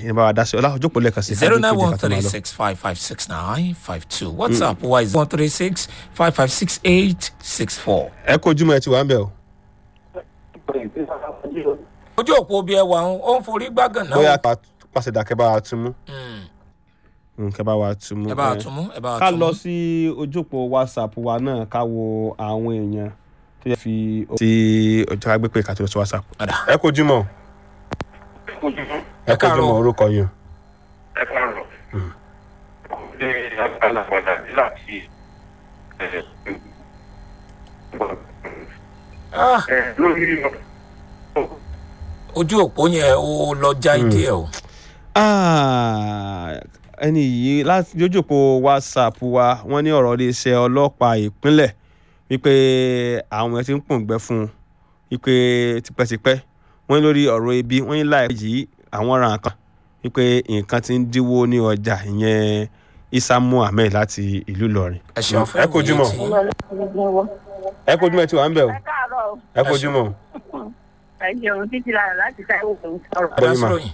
ẹ bá wa dá sí ọlá ojókòó lẹ́ẹ̀kan sí zero nine one three six five five six nine five two whatsapp wa is one three six five five six eight six four. ẹ kó ojúmọ́ ẹ ti wà ń bẹ̀ o ojú òpó bí ẹ wà ń ó ń forí gbágàn náà. bóyá ká pàṣẹ dà kẹ́ bá wa tún mú Mm, kẹ́ bá wa tún mú ẹ bá wa ẹ. tún mú ẹ bá wa ká tún lọ mú. sí ojúpọ̀ whatsapp wa náà ká wo àwọn èèyàn tó yẹ fi sí ọjọ́ agbépè ká tó lọ sí whatsapp. Padà. ẹ kó ojúmọ́ ẹ kó káàárọ̀. ojúmọ́ orúkọ yín. ẹ káàárọ̀ ṣe agbálagbàdà láti Ah, lórí ojú òpó yẹn ó lọ já ìdí ẹ o. Ah, ẹni yìí láti lójúpọ̀ whatsapp wa wọ́n ní ọ̀rọ̀ iléeṣẹ́ ọlọ́pàá ìpínlẹ̀ wípé àwọn èèyàn ti ń pòǹgbẹ fún un wípé tipẹ́tipẹ́ wọ́n ní lórí ọ̀rọ̀ ebi wọ́n ní láìpẹ́ yìí àwọn ra nǹkan wípé nǹkan ti ń dínwó ní ọjà ìyẹn isa muhammed láti ìlú ìlọrin. ẹ ṣeun fún ẹ kojú mọ́ ìwòye ẹ kojú mọ́ ẹ ti wà ń bẹ̀ o ẹ káàárọ̀ ẹ kojú mọ́. ẹ jẹun títí lára láti táwọn òun sọ̀rọ̀. tí Bọ́lí mà. adásíròyìn.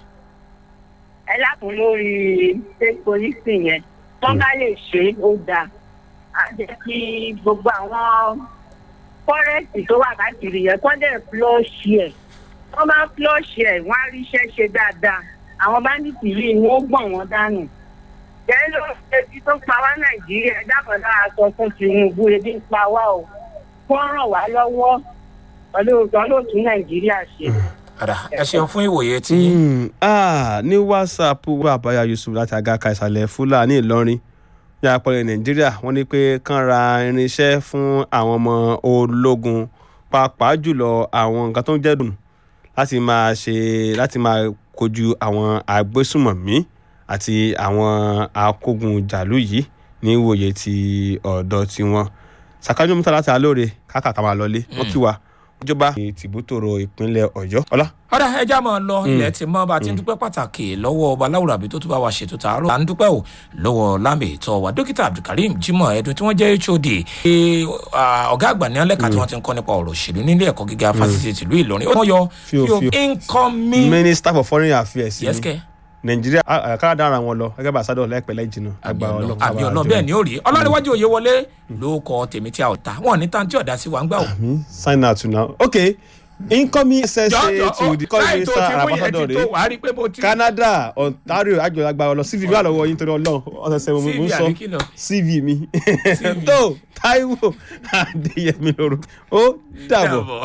ẹ lákùn lórí state police yẹn wọ́n bá lè ṣe é ó dáa á jẹ́ kí gbogbo àwọn fọ́rẹ́sì tó wà káàkiri yẹn kọ́ dẹ̀ flush ẹ̀ wọ́n bá flush ẹ̀ wọ́n á ríṣẹ́ ṣe dáadáa àwọn báńdíìtì yìí ni ó gbọ̀n wọ́n dànù. jẹ́ ló ń ṣe tí tó pa wá nàìjíríà ẹ dákun dára sọ fún tinubu ebi ń pa wá o kó ràn wá lọ́wọ́ pẹ̀lú ìtọ́lótú nàìjíríà ṣe. Padà. ẹ ṣeun fún ìwòye tí. Mm, ah, ní whatsapp wa àbáyá yusuf láti àgàkà ìsàlẹ̀ fúlàní ìlọrin ní àpẹẹrẹ nàìjíríà wọ́n ní pé kán ra irinṣẹ́ fún àwọn ọmọ ológun pàápàá jùlọ àwọn nǹkan tó ń jẹ́ dùn láti máa ṣe láti máa kojú àwọn agbésùmọ̀mí àti àwọn akógunjàlú yìí ní ìwòye ti ọ̀dọ̀ tiwọn sàkájú mọ́tà láti alóore káàkà máa lọlé wọ́n kí wa ìjọba tìbútòrò ìpínlẹ̀ ọ̀yọ́ ọlá ọ̀dà ẹja máa lọ ilẹ̀ tí mọ́ bá ti ń dúpẹ́ pàtàkì lọ́wọ́ ọba láwùrọ̀ àbí tó tún bá wa ṣètò tààrọ̀ à ń dúpẹ́ o lọ́wọ́ lámì ìtọ́ wa dókítà abdulkareem jimoh ẹ̀dùn tí wọ́n jẹ́ hod eh, ah, ọ̀gá àgbà ní alẹ́ka tí wọ́n ti ń kọ́ nípa ọ̀rọ̀ òṣèlú nílé ẹ̀kọ́ gíga fásitì tìlú ìlọrin ó wọ́n yọ Fíò, fíò fíò. incoming minister for foreign affairs ni yẹ́sìkẹ́ nàìjíríà káàdà ara wọn lọ gẹ́gẹ́ bá àsádọ láìpẹ́ lẹ́jìnà àgbà ọlọ́pàá àbí ọlọ́ bẹ́ẹ̀ ni ó rí ọlọ́niwájú òye wọlé ló kọ tèmi tí a ò ta wọn ní tàǹtí ọ̀dà sí wa ń gbà o. mi sign out now okay incoming ssa Jọ̀ọ́, to the current láì tó minister ti mú yẹn ambassador ti tó rẹ̀ wàá rí pé mo ti. canada ontario àjọyọ̀ ọlọ cv mi wà lọ́wọ́ yín torí ọlọ́run ọ̀sẹ̀ mo mo ń CV sọ àbí kí lọ? cv mi tó taiwo adéyẹmí lóru ó dàbọ̀. Dàbọ̀.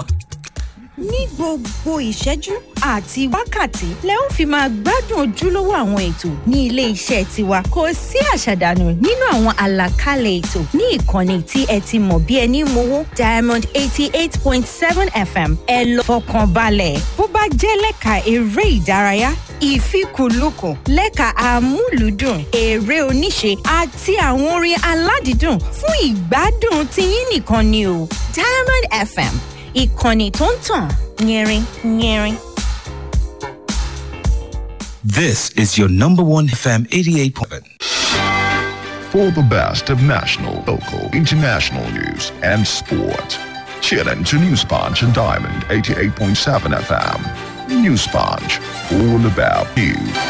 ní gbogbo ìṣẹ́jú àti wákàtí lẹ ó fi máa gbádùn ojúlówó àwọn ètò ní ilé iṣẹ́ tiwa kò sí àṣàdànù nínú àwọn àlàkalẹ̀ ètò ní ìkànnì tí ẹ ti mọ̀ bí ẹni mowó diamond eighty eight point seven fm ẹ lọ fọkàn balẹ̀ bó bá jẹ́ lẹ́ka eré ìdárayá ìfikùnlukùn lẹ́ka amúlùúdùn eré oníṣe àti àwọn orin aládìídùn fún ìgbádùn tiyín nìkan ni o diamond fm ìkànnì tó ń tàn yẹrin yẹrin. This is your number one FM 88.7. For the best of national, local, international news and sport. Tune in to News Punch and Diamond 88.7 FM. News Punch, all about you.